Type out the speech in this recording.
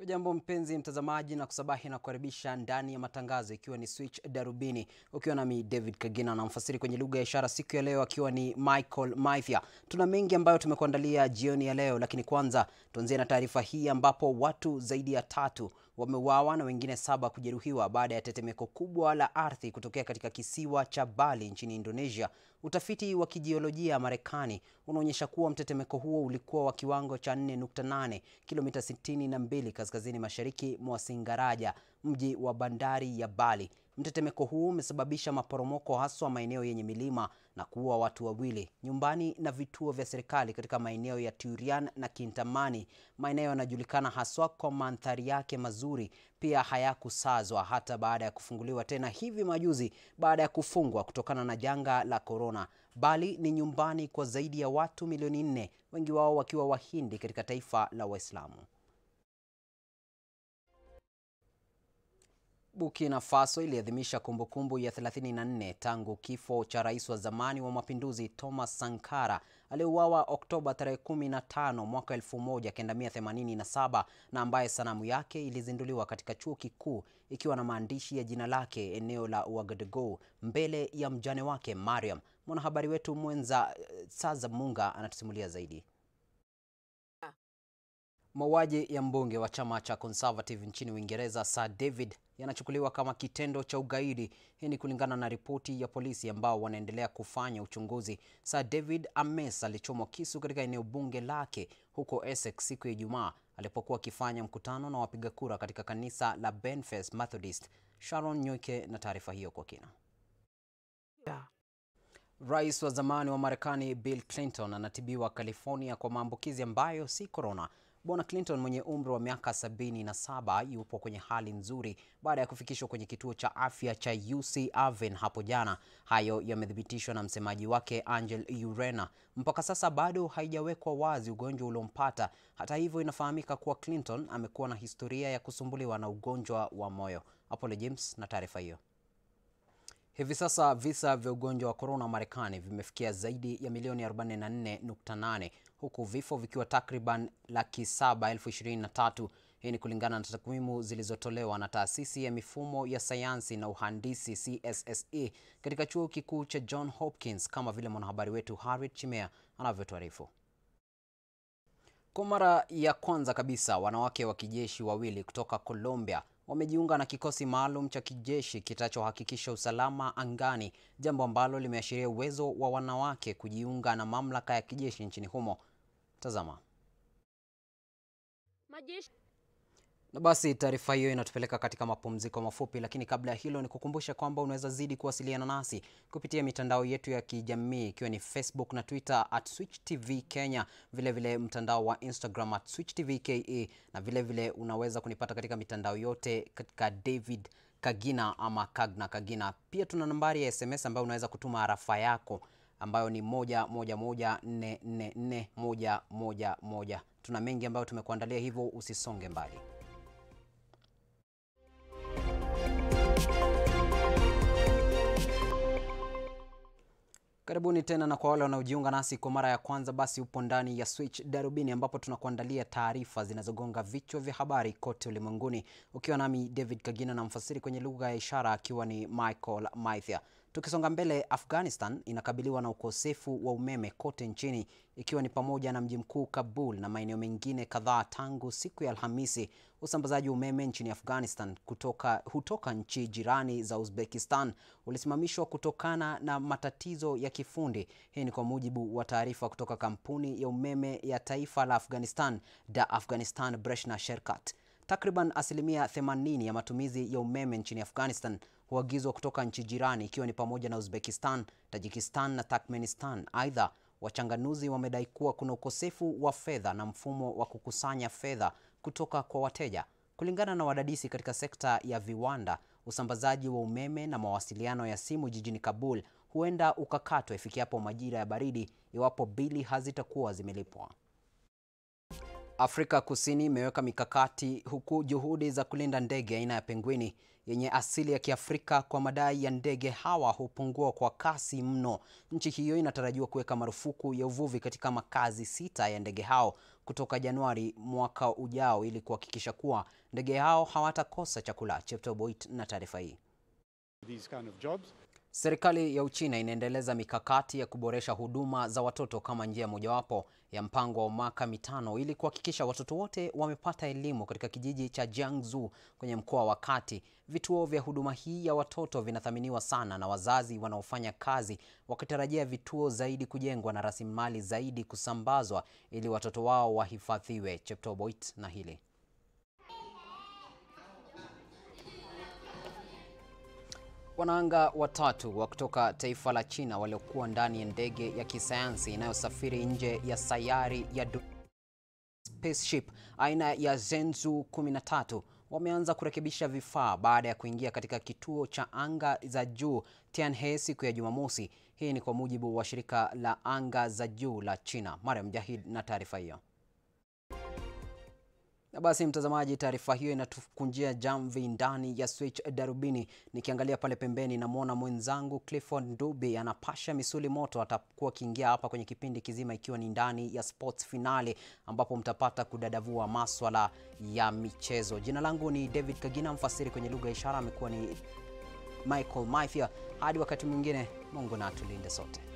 Hujambo mpenzi mtazamaji, na kusabahi na kukaribisha ndani ya matangazo, ikiwa ni Switch Darubini, ukiwa nami David Kagina na mfasiri kwenye lugha ya ishara siku ya leo akiwa ni Michael Maithia. Tuna mengi ambayo tumekuandalia jioni ya leo, lakini kwanza tuanzie na taarifa hii ambapo watu zaidi ya tatu wameuawa na wengine saba kujeruhiwa baada ya tetemeko kubwa la ardhi kutokea katika kisiwa cha Bali nchini Indonesia. Utafiti wa kijiolojia Marekani unaonyesha kuwa mtetemeko huo ulikuwa wa kiwango cha 4.8 kilomita 62 kaskazini mashariki mwa Singaraja, mji wa bandari ya Bali. Mtetemeko huu umesababisha maporomoko haswa maeneo yenye milima na kuua watu wawili nyumbani na vituo vya serikali katika maeneo ya Turian na Kintamani. Maeneo yanajulikana haswa kwa mandhari yake mazuri, pia hayakusazwa hata baada ya kufunguliwa tena hivi majuzi baada ya kufungwa kutokana na janga la korona. Bali ni nyumbani kwa zaidi ya watu milioni nne, wengi wao wakiwa Wahindi katika taifa la Waislamu. Burkina Faso iliadhimisha kumbukumbu ya 34 tangu kifo cha rais wa zamani wa mapinduzi Thomas Sankara aliyeuawa Oktoba tarehe 15 mwaka 1987 na ambaye sanamu yake ilizinduliwa katika chuo kikuu ikiwa na maandishi ya jina lake eneo la Ouagadougou mbele ya mjane wake Mariam. Mwanahabari wetu mwenza Saza Munga anatusimulia zaidi. Mauaji ya mbunge wa chama cha Conservative nchini Uingereza Sir David yanachukuliwa kama kitendo cha ugaidi. Hii ni kulingana na ripoti ya polisi ambao wanaendelea kufanya uchunguzi. Sir David Ames alichomwa kisu katika eneo bunge lake huko Essex siku ya Ijumaa alipokuwa akifanya mkutano na wapiga kura katika kanisa la Benfast Methodist. Sharon Nyoike na taarifa hiyo kwa kina. Yeah. Rais wa zamani wa Marekani Bill Clinton anatibiwa California kwa maambukizi ambayo si corona. Bwana Clinton mwenye umri wa miaka 77 yupo kwenye hali nzuri baada ya kufikishwa kwenye kituo cha afya cha UC Irvine hapo jana. Hayo yamethibitishwa na msemaji wake Angel Urena. Mpaka sasa bado haijawekwa wazi ugonjwa uliompata. Hata hivyo, inafahamika kuwa Clinton amekuwa na historia ya kusumbuliwa na ugonjwa wa moyo. Apollo James na taarifa hiyo. Hivi sasa visa vya ugonjwa wa korona Marekani vimefikia zaidi ya milioni 44.8 huku vifo vikiwa takriban laki saba elfu ishirini na tatu. Hii ni kulingana na takwimu zilizotolewa na taasisi ya mifumo ya sayansi na uhandisi CSSE katika chuo kikuu cha John Hopkins, kama vile mwanahabari wetu Harriet Chimea anavyotuarifu. Kwa mara ya kwanza kabisa wanawake wa kijeshi wawili kutoka Colombia wamejiunga na kikosi maalum cha kijeshi kitachohakikisha usalama angani, jambo ambalo limeashiria uwezo wa wanawake kujiunga na mamlaka ya kijeshi nchini humo. Tazama. Majeshi Na basi taarifa hiyo inatupeleka katika mapumziko mafupi, lakini kabla ya hilo ni kukumbusha kwamba unaweza zidi kuwasiliana nasi kupitia mitandao yetu ya kijamii ikiwa ni Facebook na Twitter at Switch TV Kenya, vilevile vile mtandao wa Instagram at Switch TV KE, na vilevile vile unaweza kunipata katika mitandao yote katika David Kagina ama Kagna Kagina. Pia tuna nambari ya SMS ambayo unaweza kutuma arafa yako ambayo ni moja moja moja nne nne nne moja moja moja. Tuna mengi ambayo tumekuandalia, hivyo usisonge mbali. Karibuni tena na kwa wale wanaojiunga nasi kwa mara ya kwanza, basi upo ndani ya Switch Darubini ambapo tunakuandalia taarifa zinazogonga vichwa vya habari kote ulimwenguni, ukiwa nami David Kagina na mfasiri kwenye lugha ya ishara akiwa ni Michael Maithia. Tukisonga mbele, Afghanistan inakabiliwa na ukosefu wa umeme kote nchini ikiwa ni pamoja na mji mkuu Kabul na maeneo mengine kadhaa tangu siku ya Alhamisi. Usambazaji wa umeme nchini Afghanistan kutoka, hutoka nchi jirani za Uzbekistan ulisimamishwa kutokana na matatizo ya kifundi. Hii ni kwa mujibu wa taarifa kutoka kampuni ya umeme ya taifa la Afghanistan, Da Afghanistan Breshna Sherkat. Takriban asilimia 80 ya matumizi ya umeme nchini Afghanistan huagizwa kutoka nchi jirani ikiwa ni pamoja na Uzbekistan, Tajikistan na Turkmenistan. Aidha, wachanganuzi wamedai kuwa kuna ukosefu wa fedha na mfumo wa kukusanya fedha kutoka kwa wateja. Kulingana na wadadisi katika sekta ya viwanda, usambazaji wa umeme na mawasiliano ya simu jijini Kabul huenda ukakatwa ifikiapo majira ya baridi iwapo bili hazitakuwa zimelipwa. Afrika Kusini imeweka mikakati huku juhudi za kulinda ndege aina ya pengwini yenye asili ya Kiafrika kwa madai ya ndege hawa hupungua kwa kasi mno. Nchi hiyo inatarajiwa kuweka marufuku ya uvuvi katika makazi sita ya ndege hao kutoka Januari mwaka ujao ili kuhakikisha kuwa ndege hao hawatakosa chakula. Chepto Boit na taarifa hii. these kind of jobs. Serikali ya Uchina inaendeleza mikakati ya kuboresha huduma za watoto kama njia mojawapo ya mpango wa mwaka mitano ili kuhakikisha watoto wote wamepata elimu katika kijiji cha Jiangsu kwenye mkoa wa Kati. Vituo vya huduma hii ya watoto vinathaminiwa sana na wazazi wanaofanya kazi wakitarajia vituo zaidi kujengwa na rasilimali zaidi kusambazwa ili watoto wao wahifadhiwe. Chepto Boit na hili Wanaanga watatu wa kutoka taifa la China waliokuwa ndani ya ndege ya kisayansi inayosafiri nje ya sayari ya spaceship aina ya Zhenzhou 13 wameanza kurekebisha vifaa baada ya kuingia katika kituo cha anga za juu Tianhe siku ya Jumamosi. Hii ni kwa mujibu wa shirika la anga za juu la China. Mariam Jahid na taarifa hiyo. Na basi mtazamaji, taarifa hiyo inatukunjia jamvi ndani ya Switch Darubini. Nikiangalia pale pembeni, namwona mwenzangu Clifford Ndubi anapasha misuli moto. Atakuwa akiingia hapa kwenye kipindi kizima, ikiwa ni ndani ya sports finale, ambapo mtapata kudadavua maswala ya michezo. Jina langu ni David Kagina, mfasiri kwenye lugha ya ishara amekuwa ni Michael Maithia. Hadi wakati mwingine, Mungu na atulinde sote.